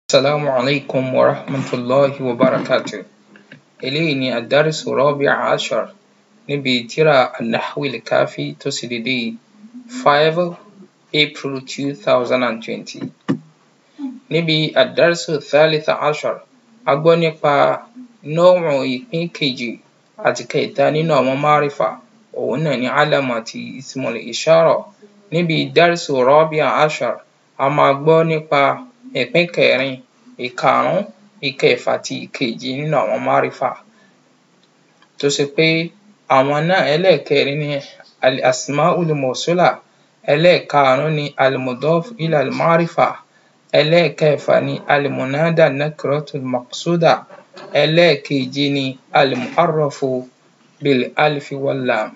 Assalamu alaikum wa rahmatullahi wa barakatuh. Eléyìí ni àdárìsù rọ́bíà ashar níbi tírà An-Nahwi al-Kafi tó ṣe dédé five April two thousand and twenty. Níbi àdárìsù thalitha ashar, a gbọ́ nípa nọ́ọ̀rù ìpín kejì àti kẹta nínú àwọn márífà òhun náà ni alam àti ismul ishara. Níbi dárìsù rọ́bíà ashar, a máa gbọ́ nípa ìpín kẹrin, ìkarùn-ún, ìkẹfà àti ìkeje nínú àwọn márífà tó ṣe pé àwọn náà ẹlẹ́ẹ̀kẹrin ni al-asma'ul mawsula, ẹlẹ́ẹ̀karùn-ún ni al-mudaf ila al-ma'rifa, ẹlẹ́ẹ̀kẹfà ni al-munada nakiratul maqsuda, ẹlẹ́ẹ̀keje ni al-mu'arrafu bil alfi wal lam.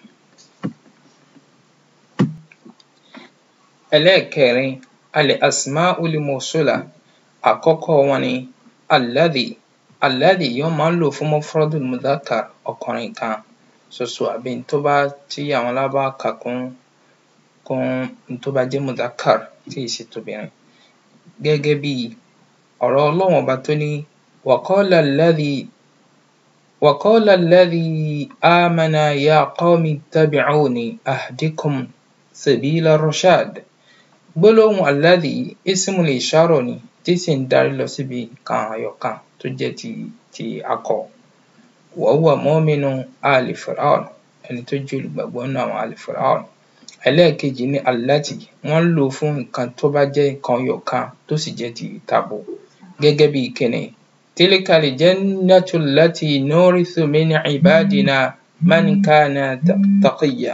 Ẹlẹ́ẹ̀kẹrin al-asma'ul mawsula, àkọ́kọ́ wọn ni alladhi, alladhi wọ́n máa ń lò fún mufradul mudhakkar ọkùnrin kan ṣoṣo àbí n tó bá tí àwọn lárúbáwá kà kún kún n tó bá jẹ́ mudhakkar tí ì ṣe tobìnrin gẹ́gẹ́ bí ọ̀rọ̀ Ọlọ́run ọba tó ní wa qala alladhi wa qala alladhi amana ya qawmi ittabi'uni ahdikum sabila rashad. Gbólóhùn alladhi ismul ishara ni tí sì ń darí lọ síbi nǹkan ẹyọ kan tó jẹ́ ti ti akọ. Wa huwa mu'minu ali Fir'aun, ẹni tó jẹ́ olùgbàgbọ́ nínú àwọn ali Fir'aun. Ẹlẹ́ẹ̀kejì ni allati, wọ́n ń lò ó fún nǹkan tó bá jẹ́ nǹkan ẹyọ kan tó sì jẹ́ ti tabo gẹ́gẹ́ bí kíni tilka al-jannatu allati nurithu min ibadina man kana taqiyya.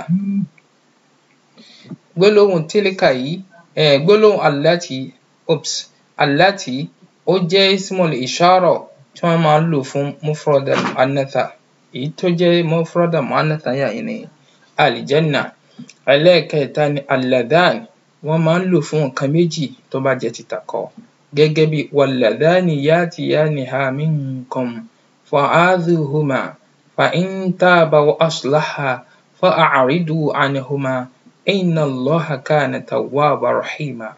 Gbólóhùn tilka yìí um gbólóhùn allati ups allati ó jẹ́ ismul ishara tí wọ́n máa ń lò fún mufradal mu'annatha èyí tó jẹ́ mufradal mu'annatha yìí ni al-janna. Ẹlẹ́ẹ̀kẹta ni alladhan, wọ́n máa ń lò fún nǹkan méjì tó bá jẹ́ ti takọ gẹ́gẹ́ bí walladhani ya'tiyaniha minkum fa'adhuhuma fa in taba wa aslaha fa'a'ridu anhuma inna Allaha kana tawwaban rahima.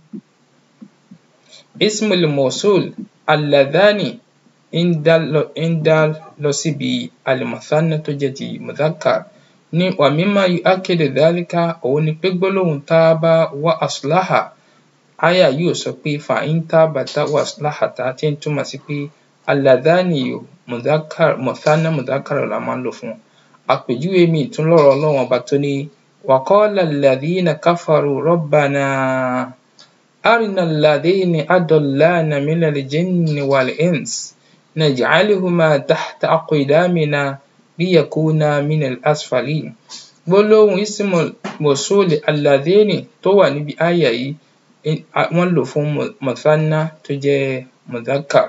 Ismul mawsul alladhani ń dá lọ ń dá lọ síbi al-muthanna tó jẹ́ ti mudhakkar ní wa mimma yu'akkidu dhalika òhun ni pé gbólóhùn tábà wa aslaha áyà yìí ò sọ pé fa in tabata wa aslahata tí ń túmọ̀ sí pé alladhani yìí mudhakkar muthanna mudhakkar la máa ń lò fún. Àpèjúwe míì tún lọ́rọ̀ Ọlọ́run ọba tó ní wa qala alladhina kafaru rabbana arina alladhina adallana minal jinni wal ins naj'aluhuma tahta aqdamina liyakuna minal asfalin. Gbólóhùn ismul mawsul alladhini tó wà níbi áyà yìí wọ́n lò ó fún muthanna tó jẹ́ mudhakkar.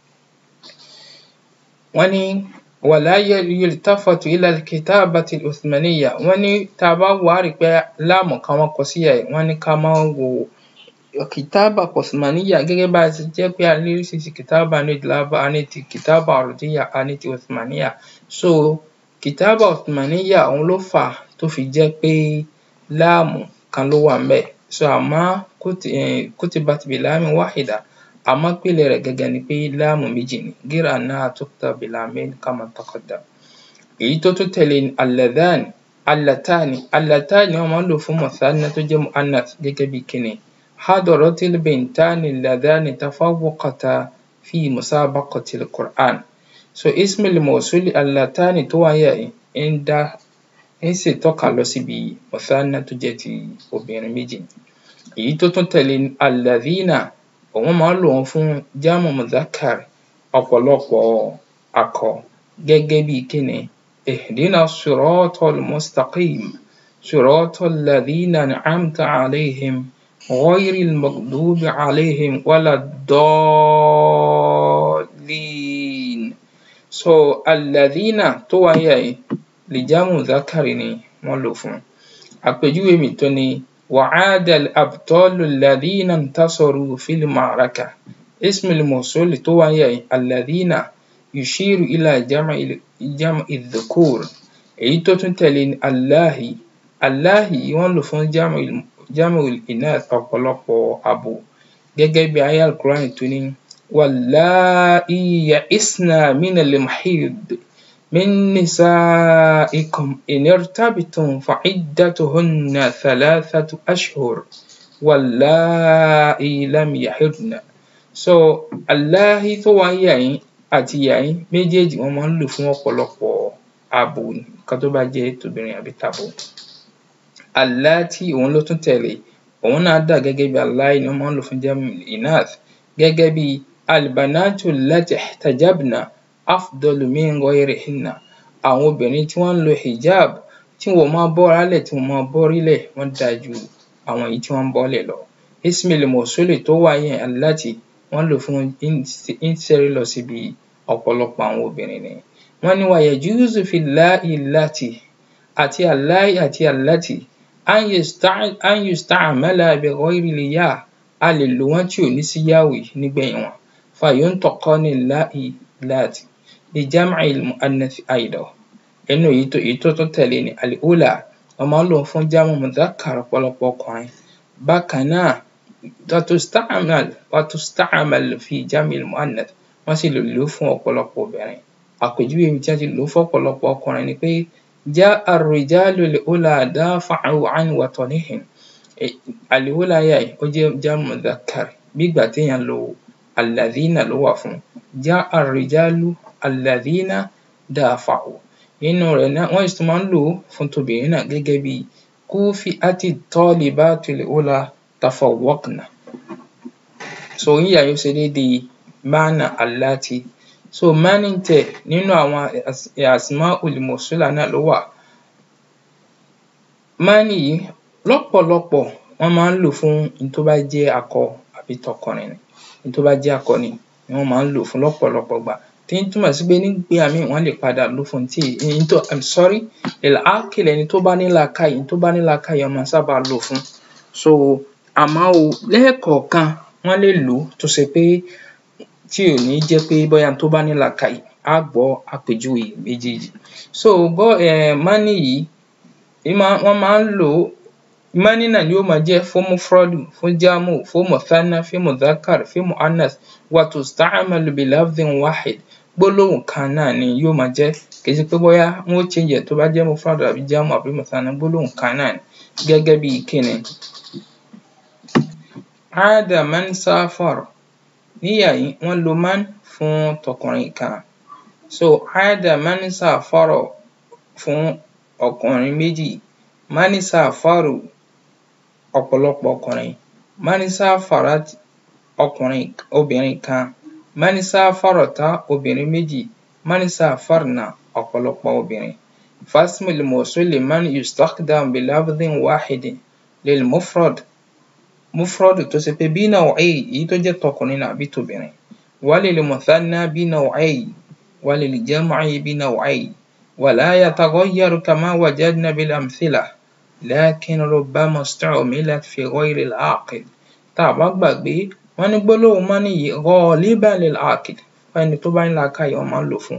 Wọ́n ní wala yultafatu ila al-kitabati al-uthmaniyya, wọ́n ní tá a bá wò ó á rí i pé láàmù kan wọ́n kọ sí ìhà yìí, wọ́n ní ká má wo kìtábà uthmaniyya gẹ́gẹ́ bá a ṣe jẹ́ pé a ní oríṣiríṣi kìtábà ní èdè lárúbáwá, a ní ti kìtábà ardiyya, a ní ti uthmaniyya. So kìtábà uthmaniyya òhun ló fà á tó fi jẹ́ pé láàmù kan ló wà ńbẹ̀. So àmọ́ kutibat bi lamin wahida àmọ́ ìpìlẹ̀ rẹ̀ gangan ni pé láàmù méjì ni ghayra annaha tuktab bi lamayn kama taqaddam. Èyí tó tún tẹ̀lé ni alladhan allatani allatani wọ́n máa ń lò fún muthanna tó jẹ́ mu'annath gẹ́gẹ́ bí kíni hadaratil bintani alladhani tafawwaqata fi musabaqatil Qur'an. So ismul mawsul allatani tó wà ńbẹ̀ yìí ń dá ń ṣètọ́ka lọ síbi muthanna tó jẹ́ ti obìnrin méjì. Èyí tó tún tẹ̀lé ni alladhina òhun máa ń lò wọ́n fún jámù mudhakkar ọ̀pọ̀lọpọ̀ akọ gẹ́gẹ́ bí kíni ihdina siratal mustaqim siratal ladhina an'amta alayhim ghayril maghdubi alayhim waladdallin. So alladhina tó wà ńbẹ̀ yìí li jámù mudhakkar ni wọ́n lò fún. Àpèjúwe míì tún ni وعاد الأبطال الذين انتصروا في المعركة اسم الموصول tó wà ńbẹ̀ yìí الذين يشير إلى جمع جمع الذكور èyí tó tún tẹ̀lé ni allahi allahi wọ́n lò fún jámù jámù inath ọ̀pọ̀lọpọ̀ abo gẹ́gẹ́ bí aya al-Qur'an tó ní واللائي يئسن من المحيض من نسائكم إن ارتبتم فعدتهن ثلاثة أشهر واللائي لم يحضن so aláhi tó wà ń yà yín àti ìyá yín méjèèjì wọ́n máa ń lò fún ọ̀pọ̀lọpọ̀ abo nǹkan tó bá jẹ́ tobìnrin àbí tabo àláàtì òun ló tún tẹ̀lé òun náà dà gẹ́gẹ́ bí aláì ni wọ́n máa ń lò fún jamu inath gẹ́gẹ́ bí albanatu lati ihtajabna afdalu min ghayrihinna àwọn obìnrin tí wọ́n ń lo hijab tí wọn ò máa bọ́ra lẹ̀ tí wọn ò máa bọ́rí lẹ̀ wọ́n dáa ju àwọn èyí tí wọ́n ń bọ́lẹ̀ lọ ismail mosuli tó wà yẹn aláti wọ́n lò fún ínsẹ́rí lọ síbi ọ̀pọ̀lọpọ̀ àwọn obìnrin ni wọ́n ní wa yajuzu fi láì láti àti aláì àti aláti an yusta'mala bi ghayri liyá a lè lò wọ́n tí ò ní sí yáwì nígbẹ̀yìn wọn fayuntaqani láì láti li jam'i al-mu'annath aidan inú èyí tó èyí tó tún tẹ̀lé ni al-ula wọ́n máa ń lò fún jámù mudhakkar ọ̀pọ̀lọpọ̀ ọkùnrin bákan náà وتستعمل وتستعمل في جمع المؤنث wọ́n sì lè lò ó fún ọ̀pọ̀lọpọ̀ obìnrin àpèjúwe ibi tí wọ́n ti lò ó fún ọ̀pọ̀lọpọ̀ ọkùnrin ni pé جاء الرجال الأولى دافعوا عن وطنهم الأولى yà ó jẹ́ jámù mudhakkar bí ìgbà téèyàn lo الذين ló wà fún جاء الرجال الذين دافعوا nínú rẹ̀ náà wọ́n sì tún máa ń lò ó fún tobìnrin náà gẹ́gẹ́ bí كوفئت الطالبات الأولى tafawwaqna so yíyà yóò ṣe déédéé máànà aláti so máàní tẹ̀ nínú àwọn asmaul mawsula náà ló wà máàní yìí lọ́pọ̀lọpọ̀ wọ́n máa ń lò fún n tó bá jẹ́ akọ àbí tọkùnrin ni n tó bá jẹ́ akọ ni ni wọ́n máa ń lò fún lọ́pọ̀lọpọ̀ ìgbà tí ń túmọ̀ sí pé nígbà míì wọ́n lè padà lò fún tí n tó i'm sorry al-aqil ẹni tó bá ní làákàyè ẹni tó bá ní làákàyè wọ́n máa sábà lò fún so àmọ́ o lẹ́ẹ̀kọ̀ọ̀kan wọ́n lè lò ó tó ṣe pé tí ò ní jẹ́ pé bóyá tó bá ní làákàyè á gbọ́ àpèjúwe méjèèjì so bọ́ um mání yìí wọ́n máa ń lò ó mání náà ni yóò máa jẹ́ fún mufradu fún jámù fún muthanna fún mudhakkar fún mu'annath wa tusta'malu bi lafdhin wahid gbólóhùn kan náà ni yóò máa jẹ́ kì í ṣe pé bóyá wọ́n ó change ẹ̀ tó bá jẹ́ mufradu àbí jámù àbí muthanna gbólóhùn kan náà ni gẹ́gẹ́ bí kíni عاد من سافر níyà yìí wọ́n lo man fún tọkùnrin kan so عاد من سافر fún ọkùnrin méjì من سافر ọ̀pọ̀lọpọ̀ ọkùnrin من سافرت ọkùnrin obìnrin kan من سافرت obìnrin méjì من سافرنا ọ̀pọ̀lọpọ̀ obìnrin فاسم الموصول من يستخدم بلفظ واحد للمفرد mufrọ́dù tó ṣe pé bí naw'i èyí tó jẹ́ tọkùnrin àbí tobìnrin walil muthanna bí naw'i walil jam'i bí naw'i wala yataghayyaru kama wajadna bil amthila lakin rubbama istu'milat fi ghayri al-aqil tá a bá gbàgbé wọ́n ní gbólóhùn mọ́ nìyí ghaliban lil aqil fún ẹni tó bá ní làákàyè wọ́n máa ń lò fún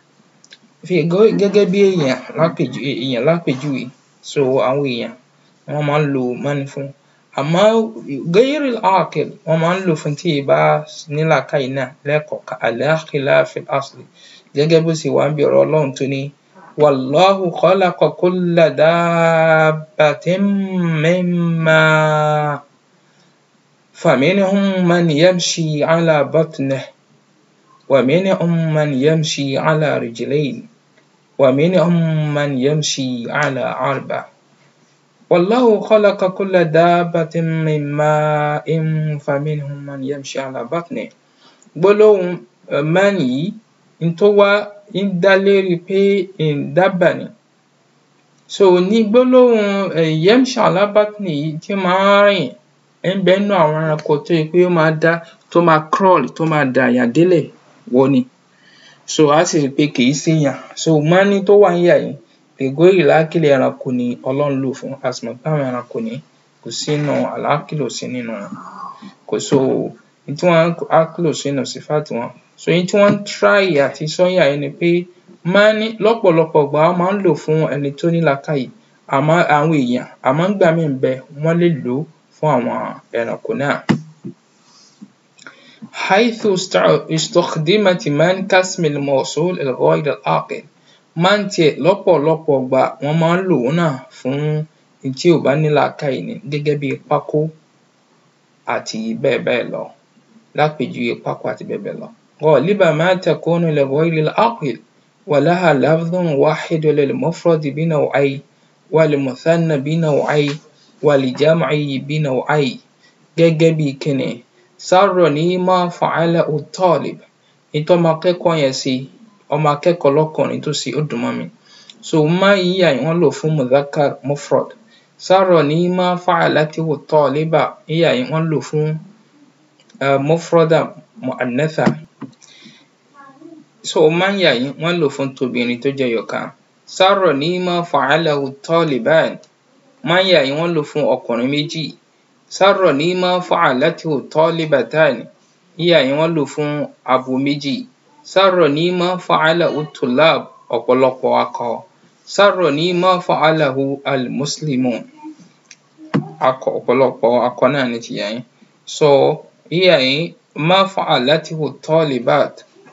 gẹ́gẹ́ bí èèyàn lápèjúwe èèyàn lápèjúwe so àwọn èèyàn wọ́n máa ń lo mọ́ni fún àmọ́ ghayril aqil wọ́n máa ń lò fún tí ì bá ní làákàyè náà lẹ́ẹ̀kọ̀ọ̀kan ala khilafil asli gẹ́gẹ́ bó ṣe wà níbi ọ̀rọ̀ Ọlọ́run tó ní wallahu khalaqa kulla dabbatin min ma' faminhum man yamshi ala batnihi wa minhum man yamshi ala rijlayn wa minhum man yamshi ala arba' والله خلق كل دابة من ماء فمنهم من يمشي على بطنه gbólóhùn man yìí n tó wá ń dá lérí pé dábà ni so ní gbólóhùn yamshi ala batni yìí tí máa ń rìn ń bẹ nínú àwọn ẹranko tó yẹ pé ó máa dá tó máa crawl tó máa dàyà délẹ̀ wọ ni so á sì rí i pé kì í ṣèyàn so mání tó wà níyà yìí lègóyì lákìlì ẹranko ni ọlọ́run lò fún a sì mọ̀ pé àwọn ẹranko ní kò sínú àlákìlò sí nínú wọn kò so ní tí wọ́n ákìlò sínú sífàtì wọn so ní tí wọ́n ń try àti sọ́yà yìí ni pé máa ní lọ́pọ̀lọpọ̀ ìgbà wọ́n máa ń lò fún ẹni tó ní làákàyè àmọ́ àwọn èèyàn àmọ́ ńgbà míì ń bẹ wọ́n lè lò ó fún àwọn ẹranko náà. حيث استخدمت من كاسم الموصول الغير العاقل máa ń tiẹ̀ lọ́pọ̀lọpọ̀ ìgbà wọ́n máa ń lò ó náà fún n tí ò bá ní làákàyè ni gẹ́gẹ́ bí pákó àti bẹ́ẹ̀ bẹ́ẹ̀ lọ lápèjúwe pákó àti bẹ́ẹ̀ bẹ́ẹ̀ lọ. غالبا ما تكون لغير العاقل ولها لفظ واحد للمفرد بنوعين والمثنى بنوعين والجمع بنوعين gẹ́gẹ́ bí kíni سرني ما فعله الطالب n tọ́mọ akẹ́kọ̀ọ́ yẹn ṣe ọmọ akẹ́kọ̀ọ́ lọ́kùnrin tó ṣe ó dùn mọ́ mi so má yíyà yìí wọ́n lò fún mudhakkar mufrad سرني ما فعلته الطالبة yíyà yìí wọ́n lò fún um mufrada muannatha so má yà yìí wọ́n lò fún tobìnrin tó jẹ́ ẹyọ̀kan سرني ما فعله الطالبان má yà yìí wọ́n lò fún ọkùnrin méjì سرني ما فعلته الطالبتان yíyà yìí wọ́n lò fún abo méjì سرني ما فعله الطلاب ọ̀pọ̀lọpọ̀ akọ سرني ما فعله المسلمون akọ ọ̀pọ̀lọpọ̀ akọ náà ni tìyà yín so yíyà yìí ما فعلته الطالبات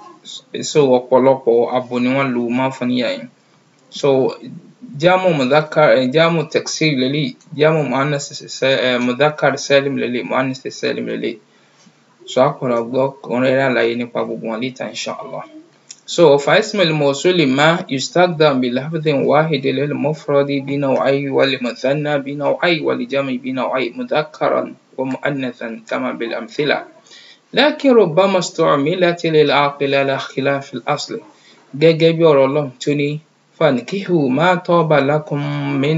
so ọ̀pọ̀lọpọ̀ abo ni wọ́n lo má fún níyà yìí so jámù mudhakkar jámù taksir leléyìí jámù muannas mudhakkar salim leléyìí muannas salim leléyìí so á padà gbọ́ ẹ̀kúnrẹ́rẹ́ àlàyé nípa gbogbo wọn later inshallah so فاسم الموصول ما يستخدم بلفظ واحد للمفرد بنوعين وللمثنى بنوعين وللجمع بنوعين مذكرا ومؤنثا كما بالأمثلة لكن ربما استعملت للعاقل على خلاف الأصل gẹ́gẹ́ bí ọ̀rọ̀ Ọlọ́run tó ní فانكحوا ما طاب لكم من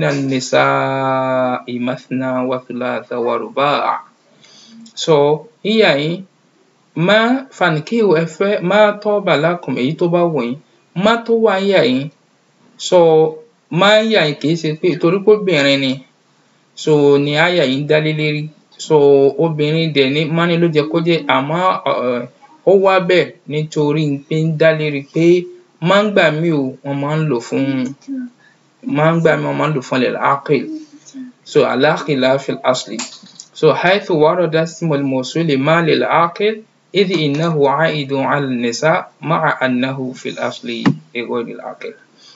النساء مثنى وثلاث ورباع so yíyà yín má fankihu ẹ fẹ́ má tọ́ba lakum èyí tó bá wù yín má tó wà yà yín so má yà yín kì í ṣe pé torí pé obìnrin ni so ni àyà yìí dá lé lérí so obìnrin dẹ̀ ní má ní ló jẹ́ kó jẹ́ àmọ́ ó wá bẹ́ẹ̀ nítorí pé ń dá lérí pé má ń gbà mí o wọ́n máa ń lò fún má ń gbà mí wọ́n máa ń lò fún al-aqil so ala khilafi al-asli so حيث ورد اسم الموصول ما للعاقل إذ إنه عائد على النساء مع أنه في الأصل لغير العاقل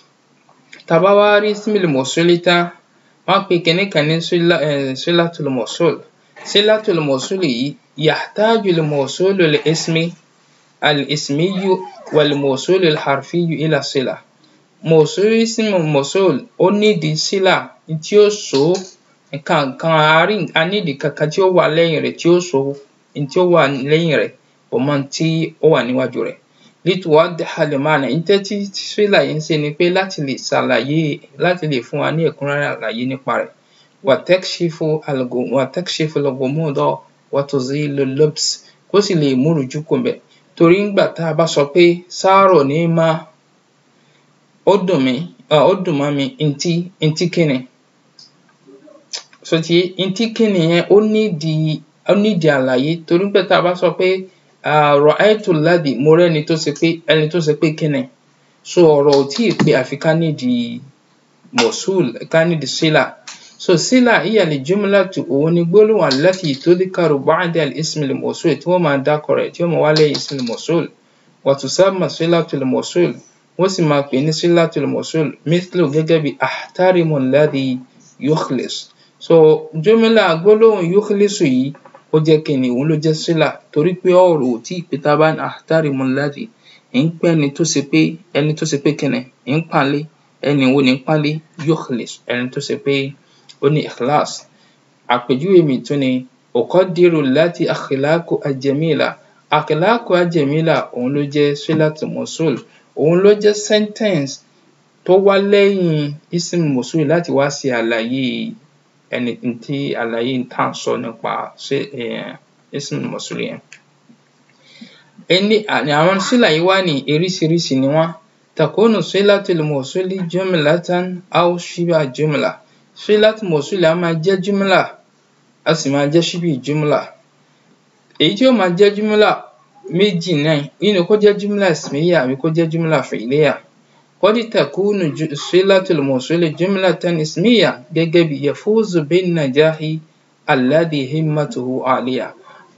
tá bá wá rí ismil mawsuli tán wọ́n pe kinní kan ní silatul mawsul silatul mawsul yìí yahtaju al-mawsulu li-ismi al-ismiyyu wal-mawsulu al-harfiyyu ila sila mawsul ismu mawsul ó nídìí sílà tí ó so nǹkan kan a nídìí kankan tí ó wà lẹ́yìn rẹ̀ tí ó so n tí ó wà lẹ́yìn rẹ̀ pọ̀ mọ́ n tí ó wà níwájú rẹ̀ lituwaddiha al-ma'na n tí sílà yìí ń ṣe ni pé láti lè ṣàlàyé láti lè fún wa ní ẹ̀kúnrẹ́rẹ́ àlàyé nípa rẹ̀ wa takshifu wa takshifu al-ghumuda wa tuzilu al-lubs kó sì lè mú ìrújú kúrò ńbẹ̀ torí ńgbà tá a bá sọ pé sárọ̀ ní má ó dùn mí ó dùn mọ́ mi ntí ntí kíni so ti ntí kíni yẹn ó nídìí ó nídìí àlàyé torí pé tá a bá sọ pé ra'aytu alladhi mo rẹ́ni tó ṣe pé ẹni tó ṣe pé kíni so ọ̀rọ̀ ò tíì pé àfi ká nídìí mawsul ká nídìí sílà so sílà hiya al-jumlatu òun ni gbólóhùn allati tudhkaru ba'da al-ismi al-mawsul tí wọ́n máa dákọ̀ rẹ̀ tí wọ́n máa wá lẹ́yìn ismi al-mawsul wa tusamma silatul mawsul wọ́n sì máa pè ní silatul mawsul mithlu gẹ́gẹ́ bí ahtarimu alladhi yukhlis so jumla gbólóhùn yukhlisu yìí ó jẹ́ kíni òun ló jẹ́ sílà torí pé ọ̀rọ̀ ò tíì pé tá a bá ní ahtarimu alladhi ń pé ẹni tó ṣe pé ẹni tó ṣe pé kíni ń pàlé ẹni wo ni ń pàlé yukhlis ẹni tó ṣe pé ó ní ikhlas àpèjúwe mi tún ni uqaddiru allati akhlaqu al-jamila akhlaqu al-jamila òun ló jẹ́ silatu mawsul òun ló jẹ́ sentence tó wá lẹ́yìn ism mawsul láti wá ṣe àlàyé ẹni tí àlàyé tá à ń sọ nípa ism mawsul yẹn. ẹni àwọn sílà yìí wá ní oríṣiríṣi ni wọ́n takunu silatul mawsuli jumlatan aw shiba jumla sílátù mọ̀súlì á máa jẹ́ júmùlà á sì máa jẹ́ ṣíbì júmùlà èyí tí ó máa jẹ́ júmùlà méjì náà nínú kó jẹ́ júmùlà ismiyya àbí kó jẹ́ júmùlà fi'liyya qad takunu sílátù mọ̀súlì jumlatan ismiyya gẹ́gẹ́ bí yafuzu bin najahi alladhi himmatuhu aliyya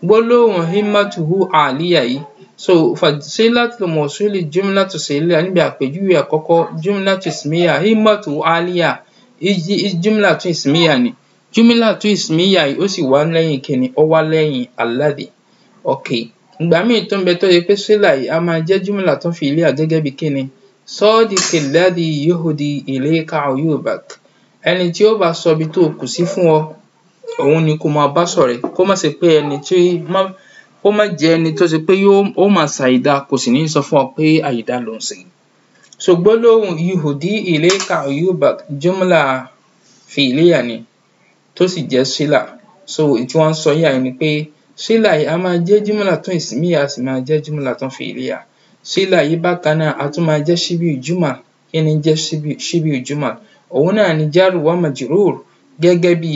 gbólóhùn himmatuhu àlíyà yìí so fasilatul mawsuli jumlatu siliya níbi àpèjúwe àkọ́kọ́ jumlatu ismiya himmatuhu àlíyà jumlatu ismiya ni jumlatu ismiya yìí ó sì wá lẹ́yìn kíni ó wá lẹ́yìn alladhi ok ìgbà míì tó ń bẹ tó yẹ pé sílà yìí a máa jẹ́ jumla tó fi ilé gẹ́gẹ́ bí kíni sadiqi alladhi yuhdi ilayka uyubak ẹni tí ó bá sọ ibi tó kù sí fún ọ òun ni kó máa bá ṣọ̀rẹ́ kó má ṣe pé ẹni tí kó má jẹ́ ẹni tó ṣe pé ó máa ṣàìdá kò sì ní sọ fún ọ pé àìdá ló ń ṣe so gbólóhùn yuhdi ilayka uyubak jumla fi'liya ni tó sì jẹ́ sílà so tí wọ́n ń sọ yà ni pé sílà yìí a máa jẹ́ jumla tún ismiya a sì máa jẹ́ jumla tún fi'liya sílà yìí bákan náà a tún máa jẹ́ shibiu jumal kí ni jẹ́ shibiu jumal òun náà ni jar wa majrur gẹ́gẹ́ bí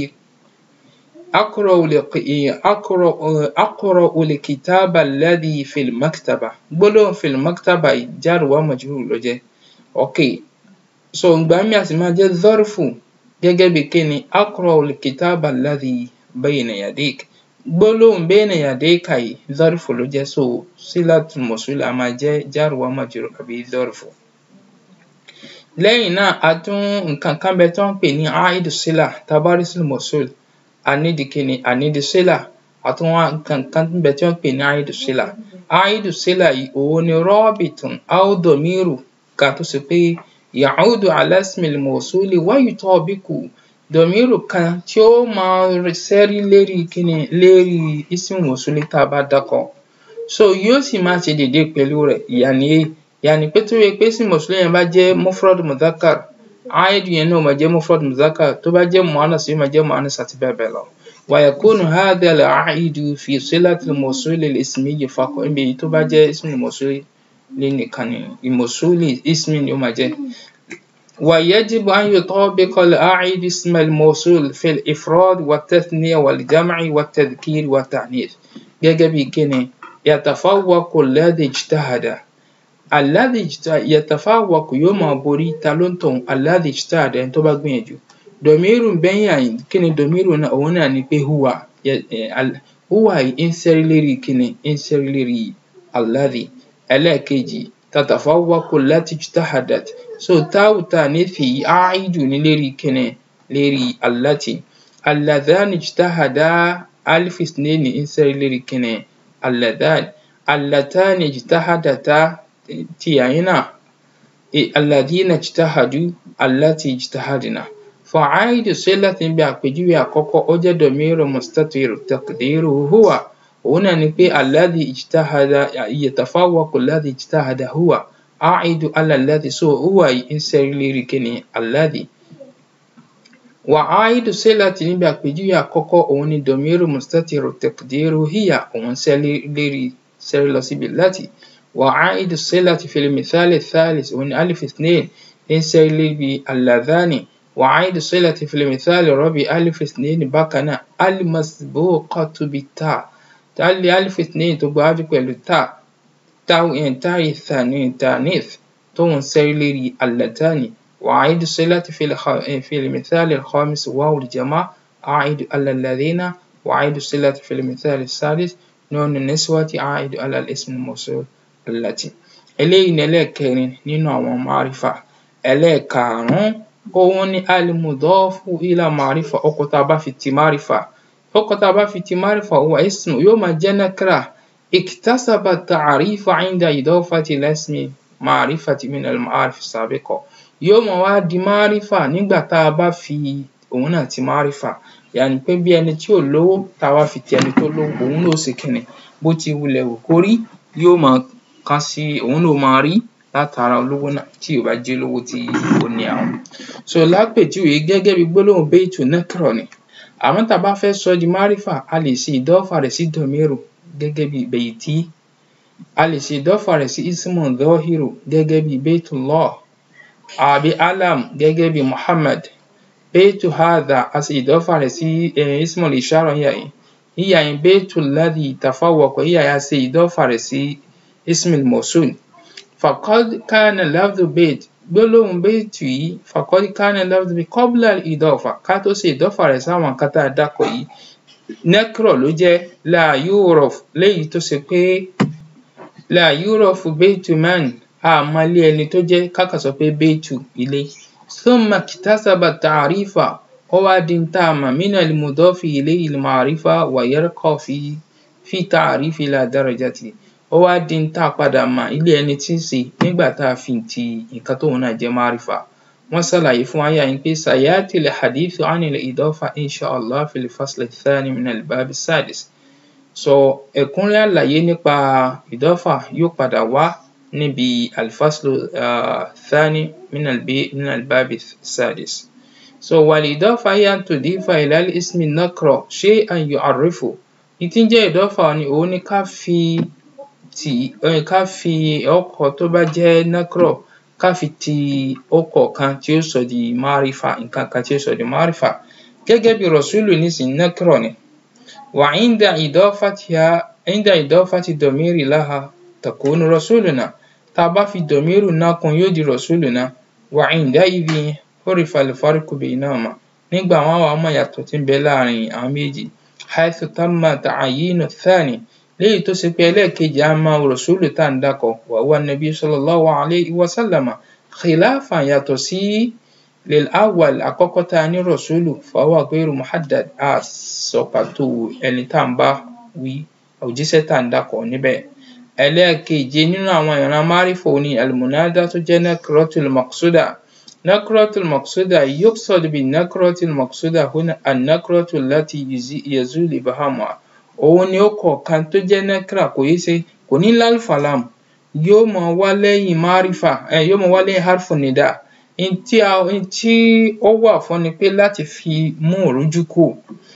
aqra'u l-kitaba alladhi fil maktaba gbólóhùn fil maktaba yìí jar wa majrur ló jẹ́ ok so ìgbà míì a sì máa jẹ́ zarfu gẹ́gẹ́ bí kí ni aqra'u l-kitaba alladhi bayna yadik gbólóhùn bayna yadayka yìí zarfu ló jẹ́ so silatul mawsul a máa jẹ́ jar wa majrur àbí zarfu lẹ́yìn náà a tún nǹkan kan bẹ tó ń pè ní aidu sila tá bá rí ismul mawsul a nídi kíni a nídi sila a tún wá nǹkan kan bẹ tí wọ́n ń pè ní aidu sila aidu sila yìí òun ni rabitun aw damiru kan tó ṣe pé ya'udu ala ismil mawsuli wa yutabiqu dọ̀míìrù kan tí ó máa ṣẹ́rí lérí kíni lérí ismul mawsuli tá a bá dákọ̀ so yóò sì máa ṣe déédé pẹ̀lú rẹ̀ yàní yàní pé tó yẹ pé ismul mawsuli yẹn bá jẹ́ mufrad mudhakkar aidu yẹn náà máa jẹ́ mufrad mudhakkar tó bá jẹ́ muannas yóò máa jẹ́ muannas àti bẹ́ẹ̀ bẹ́ẹ̀ lọ. wa yakunu hadha al-aidu fi silatil mawsuli al-ismiyyi faqat níbi èyí tó bá jẹ́ ismul mawsuli nìkan ni mawsuli ismi ni ó máa jẹ́. ويجب أن يطابق الأعيد اسم الموصول في الإفراد والتثنية والجمع والتذكير والتعنيف gẹ́gẹ́ bí kíni يتفوق الذي اجتهد الذي يتفوق yóò máa borí ta ló ń tọ̀hún الذي اجتهد ẹni tó bá gbìyànjú dọ̀míìrù bẹ́yìn àyìn kíni dọ̀míìrù náà òun náà ni pé huwa huwa yìí ń ṣẹ́rí lérí kíni ń ṣẹ́rí lérí الذي ẹlẹ́ẹ̀kejì تتفوق التي اجتهدت so táwù tá a nífi yìí áìdù ní lérí kíni lérí allati alladhani ijtahada alif isnaini ń sẹ́rí lérí kíni alladhani allatani ijtahadata ti àyín náà alladhina ijtahadu allati ijtahadna fa'aidu sílati níbi àpèjúwe àkọ́kọ́ ó jẹ́ dọ̀míìrù mustatir taqdiruhu huwa òun náà ni pé alladhi ijtahada yatafawwaqu alladhi ijtahada huwa aidu ala alladhi so huwa yìí ń ṣẹ́rí lérí kíni alladhi wà aidu sílati níbi àpèjúwe àkọ́kọ́ òun ni dọ̀míìrù mustatiru taqdiru hiya òun ṣẹ́rí lérí ṣẹ́rí lọ síbi láti wà aidu sílati fil mithali thalith òun ni alif ithnain ń ṣẹ́rí lérí alladhani wà aidu sílati fil mithali rabi alif ithnain bákan náà almasbuqatu bita tali alif ithnain tó gbájú pẹ̀lú ta تاء التانيث تون سيلري اللتان وعيد الصلة في, الخ... في المثال الخامس واو الجماعة أعيد على الذين وعيد الصلة في المثال الثالث نون النسوة أعيد على الاسم الموصول التي eléyìí ni ẹlẹ́ẹ̀kẹrin nínú àwọn márífà ẹlẹ́ẹ̀karùn-ún òun ni alimudọ́fù ilà márífà ọkọ̀ tá a bá fi ti márífà ọkọ̀ tá a bá fi ti márífà huwa ismu yóò máa jẹ́ nakra اكتسب التعريف عند إضافة الاسم معرفة من المعارف السابقة yóò máa wá di márífà nígbà tá a bá fi òun náà ti márífà yàní pé bí ẹni tí ò lówó tá a wá fi ti ẹni tó lówó òun náà ṣe kíni bó ti wulẹ̀ wù kó rí yóò máa kàn sí òun náà máa rí látara olówó náà tí ò bá jẹ́ olówó tí ó ní àwọn. so lápèjúwe gẹ́gẹ́ bí gbólóhùn baytu nakra ni àmọ́ tá a bá fẹ́ sọ di márífà a lè ṣe ìdọ́fà rẹ̀ sí dọ̀míìrù gẹ́gẹ́ bí beiti a lè ṣe ìdọ́fà rẹ̀ sí ismun dhahiru gẹ́gẹ́ bí beitullah àbí alam gẹ́gẹ́ bí muhammad beitu hadha a ṣe ìdọ́fà rẹ̀ sí ismul ishara yíyà yìí yíyà yìí beitu ladhi tafawwaqa yíyà yìí a ṣe ìdọ́fà rẹ̀ sí ismul mawsul faqad kana lafdhu beit gbólóhùn beitu yìí faqad kana lafdhu beit qabla ìdọ́fà ká tó ṣe ìdọ́fà rẹ̀ sáwọn nǹkan tá a dákọ̀ yìí nẹ́kírọ̀ ló jẹ́ la yúrọ̀f léyìí tó ṣe pé la yúrọ̀f bẹ́ẹ̀tù man a mọ ilé ẹni tó jẹ́ ká kàn sọ pé bẹ́ẹ̀tù ilé thumma iktasaba ta'rifa ó wá di ń tá a mọ̀ min al-mudafi ilayhi al-ma'rifa wa yarqa fi fi ta'rifi ila darajati ó wá di ń tá a padà mọ̀ ilé ẹni tí ń ṣe nígbà tá a fi ti nǹkan tóun náà jẹ́ márífà wọ́n ṣàlàyé fún wa yàyín pé sayati al-hadithu ani al-idafa insha Allah fi al-fasl ath-thani min al-bab as-sadis so ẹ̀kúnrẹ́ àlàyé nípa ìdọ́fà yóò padà wá níbi al-fasl ath-thani min al-bab as-sadis so wal-idafa hiya an tudifa ila al-ismi an-nakra shay'an yu'arrifu ní tí ń jẹ́ ìdọ́fà ni òun ni ká fi tì ká fi ọkọ̀ tó bá jẹ́ nakra ká fi ti ọkọ̀ kan tí ó sọ di márífà nǹkan kan tí ó sọ di márífà gẹ́gẹ́ bí rọ̀súlù nísìnyí nakra ni wa inda idafatiha inda idafati domiri laha takunu rasuluna tá a bá fi dọ̀míìrù náà kún yóò di rasuluna wa inda idhi urifa al-farqu baynahuma nígbà wọn wàá mọ̀ yàtọ̀ tí ń bẹ láàrin àwọn méjì haythu tamma ta'yinu ath-thani léyìí tó ṣe pé ẹlẹ́ẹ̀kejì á máa rọ̀súlù tá à ń dákọ̀ wa huwa nabi sallallahu alayhi wa sallama khilafan yàtọ̀ sí lil awwal àkọ́kọ́ tá a ní rọ̀súlù fa huwa ghayru muhaddad a sọ pàtó ẹni tá à ń bá wí òjíṣẹ́ tá à ń dákọ̀ níbẹ̀ ẹlẹ́ẹ̀keje nínú àwọn ìran márífà òní almunada tó jẹ́ nakratul maqsuda nakratul maqsuda yuqsad bin nakratul maqsuda huna an-nakratu allati yazulu ibhamuha òun ni ó kọ̀ọ̀kan tó jẹ́ nakra kò yé ṣe kò ní lálfàlám yóò máa wá lẹ́yìn márífà um yóò máa wá lẹ́yìn harfu nida n tí a n tí ó wà fún ni pé láti fi mú ìrújú kúrò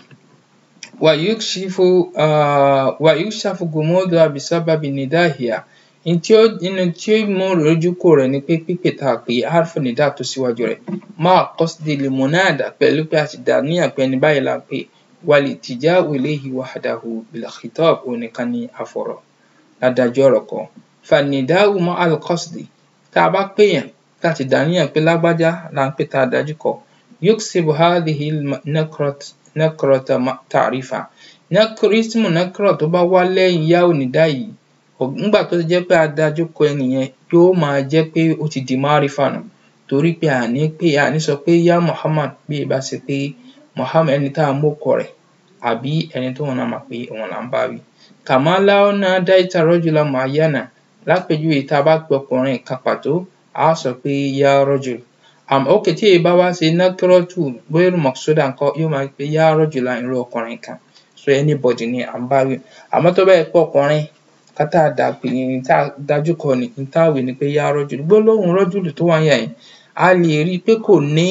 wàyúkṣífù um wàyúkṣàfù gumuduha bisababi nidahiha n tí ó n tí ó mú ìrújú kúrò rẹ̀ ni pé pípè tá a pè harfu nida tó síwájú rẹ̀ máa qasdi limunada pẹ̀lú pé a ti dàníyàn pé ẹni báyìí là ń pè walitija'u ilayhi wahdahu bilkhitab òun nìkan ni àfọ̀rọ̀ ládájú ọ̀rọ̀ kọ fanida'u ma'al qasdi tá a bá pèèyàn tá a ti dàníyàn pé lágbájá là ń pè tá a dájú kọ yuksibu hadhihi nakrat nakrata ta'rifa ismu nakra tó bá wá lẹ́yìn ya'u nida yìí nígbà tó jẹ́ pé a dájú kọ ẹni yẹn yóò máa jẹ́ pé ó ti di márífà nù torí pé a ní pé a ní sọ pé ya Muhammad bí ì bá ṣe pé Muhammad ẹni tá a mórúkọ rẹ̀ àbí ẹni tóun náà mọ̀ pé òun là ń bá wí. Kama law nadaita rajulan mu'ayyanan lápèjúwe tá a bá pe ọkùnrin kan pàtó a á sọ pé ya rajul um okay tí èyí bá wá ṣe nakratu ghayru maqsuda ńkọ́ yóò máa pe ya rajulan irú ọkùnrin kan so anybody ni à ń bá wí. Àmọ́ tó bá jẹ́ pé ọkùnrin kan tá a dà pè tá a dájú kọ ni n tá a wí ni pé ya rajul gbólóhùn rajul tó wà ńbẹ̀ yẹn a lè rí i pé kò ní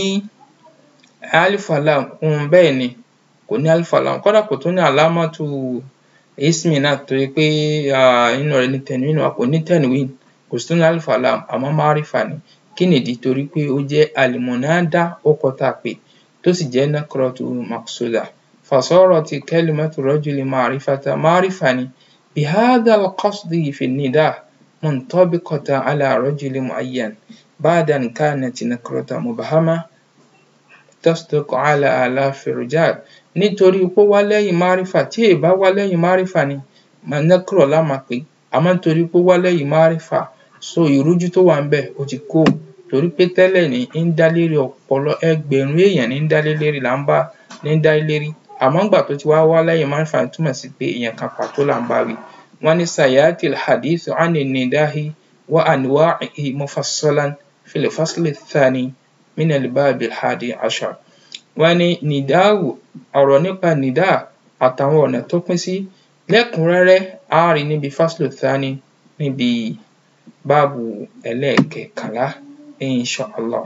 alif lam um bẹ́ẹ̀ ni kò ní alif lam kódà kò tún ní alámọ́tù ismi náà torí pé um inú rẹ̀ ní tanwin wà kò ní tanwin kò sì tún ní alif lam àmọ́ márífà ni kí nìdí torí pé ó jẹ́ almunada orúkọ tá a pè tó sì jẹ́ nakratu maqsuda fasorati kalimatu rajuli ma'rifatan márífà ni bihadha alqasdi fi nida muntabiqatan ala rajulin mu'ayyan ba'da an kanat nakratan mubhama tasduqu ala alafi rijal nítorí pé ó wá lẹ́yìn márífà tí èè bá wá lẹ́yìn márífà ni nakra la máa pè é àmọ́ nítorí pé ó wá lẹ́yìn márífà so ìrújú tó wà ńbẹ̀ ó ti kúrò torí pé tẹ́lẹ̀ ní ń dá lérí ọ̀pọ̀lọ ẹgbẹ̀rún èèyàn ní ń dá lé lérí là ń bá ní ń dá lé lérí àmọ́ ńgbà tó ti wá wá lẹ́yìn márífà túmọ̀ sí pé èèyàn kan pàtó là ń bá wí. wọ́n ní sayati alhadithu ani nidahi wa anwa'ihi mufassalan fil fasli thani min albabi alhadi ashar wọ́n ní nìdáhù ọ̀rọ̀ nípa nìdá àtàwọn ọ̀nà tó pín sí lẹ́kùnrẹ́rẹ́ á rí níbi faslu thani níbi báàbù ẹlẹ́ẹ̀kẹkànlá insha Allah.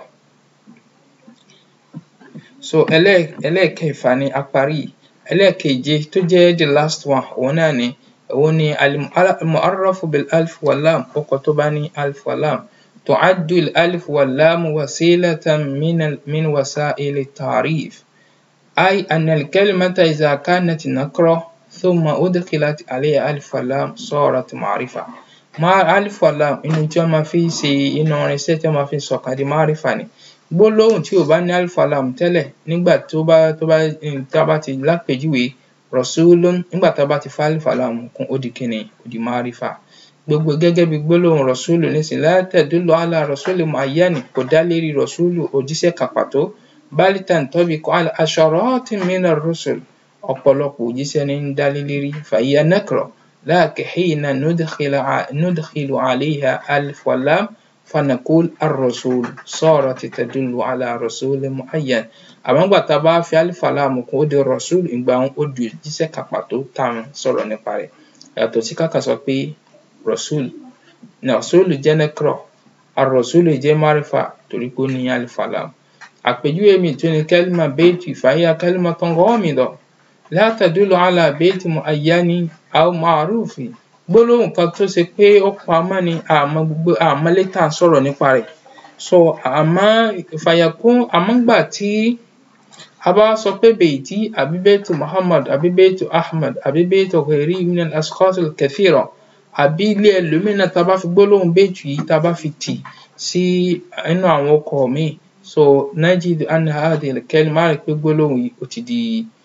so ẹlẹ́ẹ̀ ẹlẹ́ẹ̀kẹfà ni a parí yìí ẹlẹ́ẹ̀keje tó jẹ́ the last one òun náà ni òun ni al-mu'arrafu bil alif wal lam orúkọ tó bá ní alif wal lam تعد الألف واللام وسيلة من من وسائل التعريف أي أن الكلمة إذا كانت نكرة ثم أدخلت عليها ألف واللام صارت معرفة مع ألف واللام inú tí wọ́n máa fi ń ṣe inú irinṣẹ́ tí wọ́n máa fi ń sọ̀kan di márífà ni gbólóhùn tí ò bá ní alif wallam tẹ́lẹ̀ nígbà tó bá tó bá tá a bá ti lápèjúwe rasulun nígbà tá a bá ti fi alif wa lam kún ó di kíni ó di márífà gbogbo gẹ́gẹ́ bí gbólóhùn rasulu nísìnyí la tadullu ala rasuli muayyani kò dá lérí rasulu òjíṣẹ́ kan pàtó bal tantabiqu ala asharatin mina rusul ọ̀pọ̀lọpọ̀ òjíṣẹ́ ní ń dá lé lérí fahiya nakra lakin hina nudkhilu alayha alif wa lam fanaqul ar-rasul sarat tadullu ala rasulin muayyan àmọ́ nígbà tá a bá fi alif wa lam kún ó di rasul ìgbà ó di òjíṣẹ́ kan pàtó tá à ń sọ̀rọ̀ nípa rẹ̀ yàtọ̀ sí ká kàn sọ pé rasul rasul jẹ́ nakra ar-rasul jẹ́ márífà torí pé ó ní alif wa lam àpèjúwe mi tún ni kalima bayti fahiya kalimatun ghamida la tadullu ala bayti muayyani aw ma'rufi gbólóhùn kan tó ṣe pé ó pamọ́ ni àmọ́ gbogbo àmọ́ létà ń sọ̀rọ̀ nípa rẹ̀ so àmọ́ fàyàkún àmọ́ gbà tí a bá sọ pé bayti àbí baytu muhammad àbí baytu ahmad àbí baytu ghairi min al-ashkhas al-kathira àbí ilé ẹlòmíì náà tá a bá fi gbólóhùn baytu yìí tá a bá fi tì sí inú àwọn ọkọ̀ míì so najidu anna hadhihi al-kalima á rí pé gbólóhùn yìí ó ti di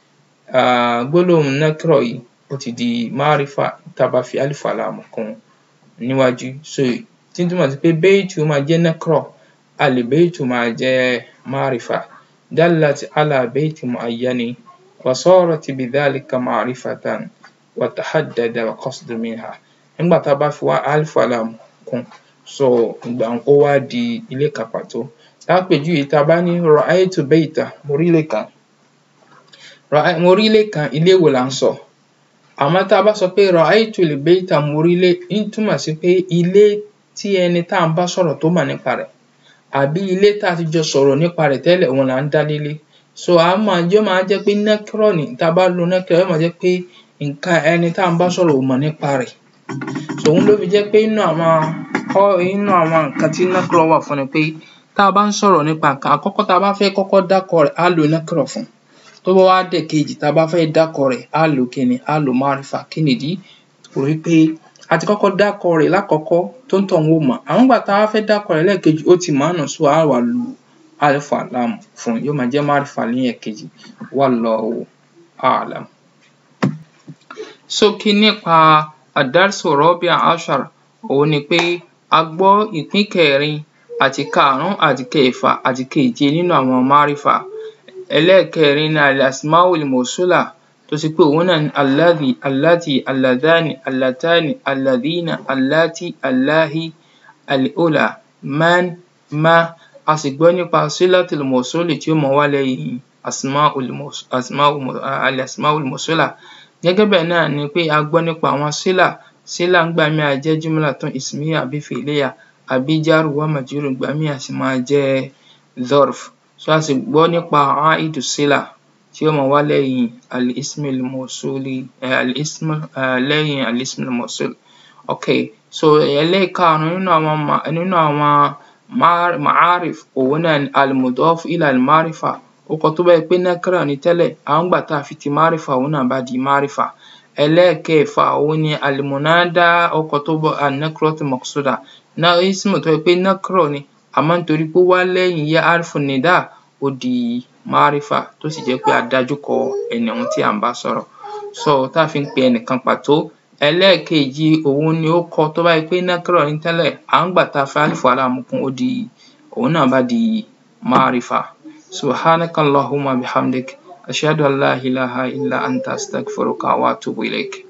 um gbólóhùn nakra yìí ó ti di márífà tá a bá fi alif wa lam kún níwájú so tí ń túmọ̀ sí pé baytu máa jẹ́ nakra al baytu máa jẹ́ márífà dallat ala bayti muayyani wa sarat bidhalika ma'rifatan wa tahaddada al-qasdu minha nígbà tá a bá fi alif wa lam kún so ìgbà ó wá di ilé kan pàtó lápèjúwe tá a bá ní ra'aytu bayta mo rí ilé kan mo rí ilé kan ilé wo là ń sọ àmọ́ tá a bá sọ pé ra'aytu al-bayta mo rí ilé ń túmọ̀ sí pé ilé tí ẹni tá à ń bá sọ̀rọ̀ tó mọ̀ nípa rẹ̀ àbí ilé tá a ti jọ sọ̀rọ̀ nípa rẹ̀ tẹ́lẹ̀ òun là ń dá lé lé so a máa yó máa jẹ́ pé nakra ni tá a bá lo nakra yó máa jẹ́ pé nǹkan ẹni tá à ń bá sọ̀rọ̀ ò mọ̀ nípa rẹ̀ so òun ló fi jẹ́ pé inú àwọn inú àwọn nǹkan tí nakra wà fún ni pé tá a bá ń sọ̀rọ̀ nípa nǹkan àkọ́kọ́ tá a bá fẹ́ kọ́kọ́ dákọ̀ rẹ̀ á lo nakra fún tó bá wá dẹ̀kejì tá a bá fẹ́ dákọ̀ rẹ̀ á lo kíni á lo márífà kí nìdí torí pé a ti kọ́kọ́ dákọ̀ rẹ̀ lákọ̀ọ́kọ́ tó ń tọ̀hún ò mọ̀ àmọ́ nígbà tá a bá fẹ́ dákọ̀ rẹ̀ lẹ́ẹ̀kejì ó ti mọ̀ ọ́n nù so á wá lo alif wa lam fún yóò máa jẹ́ márífà ní ẹ̀kejì wallahu a'lam. ṣókí nípa ad-darsu rabi' ashar òun ni pé a gbọ́ ìpín kẹrin àti karùn-ún àti kẹfà àti keje nínú àwọn márífà ẹlẹ́ẹ̀kẹrin ni al-asma'ul mawsula tó ṣe pé òun náà ni alladhi allati alladhani allatani alladhina allati allahi al-ula man ma a sì gbọ́ nípa silatul mawsuli tí ó máa wá lẹ́yìn al-asma'ul mawsula gẹ́gẹ́ bẹ́ẹ̀ náà ni pé a gbọ́ nípa àwọn sílà sílà ńgbà míì á jẹ́ jumlatun ismiyya àbí fi'liyya àbí jaru wa majrur ìgbà míì á sì máa jẹ́ zarf so a sì gbọ́ nípa aidu sílà tí ó máa wá lẹ́yìn al-ismil mawsuli al-ism lẹ́yìn al-ismil mawsul okay so ẹlẹ́ẹ̀karùn-ún nínú àwọn nínú àwọn ma'arif òun náà ni al-mudaf ila al-ma'rifa orúkọ tó bá jẹ́ pé nakra ni tẹ́lẹ̀ àmọ́ nígbà tá a fi ti márífà òun náà bá di márífà ẹlẹ́ẹ̀kẹfà òun ni al-munada orúkọ tó bọ́ an-nakratu maqsuda ismu tó jẹ́ pé nakra ni àmọ́ nítorí pé ó wá lẹ́yìn ya harfu nida ó di márífà tó sì jẹ́ pé a dájú kọ ẹni ọ̀hún tí à ń bá sọ̀rọ̀ so tá a fi ń pe ẹnìkan pàtó ẹlẹ́ẹ̀kejì òun ni orúkọ tó bá jẹ́ pé nakra ni tẹ́lẹ̀ àmọ́ nígbà tá a fi alif wa lam kún ó di òun náà bá di márífà subhanaka allahumma bihamdik ashhadu an la ilaha illa anta astaghfiruka wa atubu ilayk